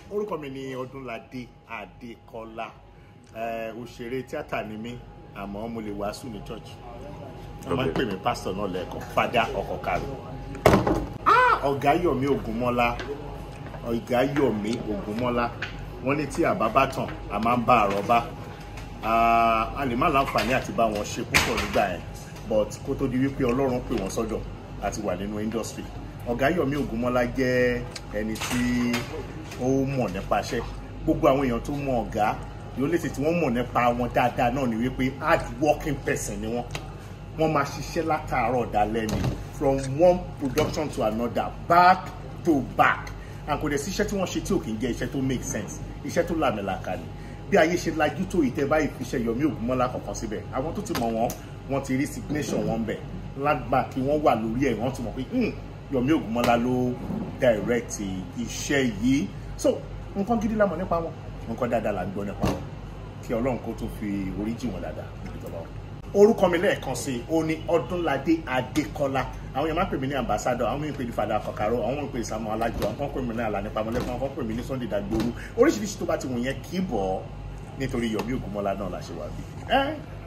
orúkọ mi ni ọdúnládé adékọlá ẹ òṣèré tíátà ni mí àmọ́ mo lè wàásù ní church wọ́n máa ń pè mí pásítọ̀ náà lẹ́ẹ̀kan fada ọkọ̀kàrò ọ̀gá yọ̀mí ògúnmọ́lá ọ̀gá yọ̀mí ògúnmọ́lá wọ́n ní tí àbá bá tàn a máa ń bá àrọ́bá a lè má láǹfààní àti bá wọn ṣe púpọ̀ nígbà yẹn but kó tó di wípé ọlọ́run pè wọ́n sọ́dọ̀ àti wà nínú industry ọ̀gá yọ̀mí ògúnmọ́lá jẹ́ ẹni tí ó mọ̀ nípa iṣẹ́ gbogbo àwọn èèyàn tó mọ ọ̀gá yóò lè tètè wọ́n mọ̀ nípa wọn dáadáa náà ni wípé hard working person ni wọ́n wọ́n máa ṣiṣẹ́ látàárọ̀ dalẹ́ ni from one production to another back to back and kò dẹ̀ sí iṣẹ́ tí wọ́n ṣe tí ò kì í jẹ́ iṣẹ́ tó make sense iṣẹ́ tó làmìlàkà ni bí ayé ṣe lajú tó ìtẹ́ báyìí fi ṣe Yọ̀mí Ògúnmọ́lá kọ̀ọ̀kan síbẹ̀ àwọn tó ti mọ̀ wọ́n wọ́n ti rí signation wọn bẹ̀ lágbà kí wọ́n wà lórí ẹ̀ wọ́n ti mọ̀ pé Yọ̀mí Ògúnmọ́lá ló direct iṣẹ́ yìí so nǹkan gidi la mọ̀ nípa wọn nǹkan dáadáa la ń gbọ́ nípa wọn kí Ọlọ́run kó tó fi orí jì wọ́n dáadáa níbi tó bá wọn orúkọ mi lẹ́ẹ̀kan sí i ó ní ọdúnládé adékọ́lá àwọn èèyàn máa ń pè mí ní ambassadọ àwọn èèyàn pè ní fàdà kọkàrọ àwọn èèyàn pè ní samuel alájọ àwọn pè mí ní alani pamọlẹkùn àwọn pè mí ní sunday dagboru oríṣiríṣi tó bá ti wù yẹn kì í bọ̀ nítorí Yọ̀mí Ògúnmọ́lá náà la ṣe wà bí.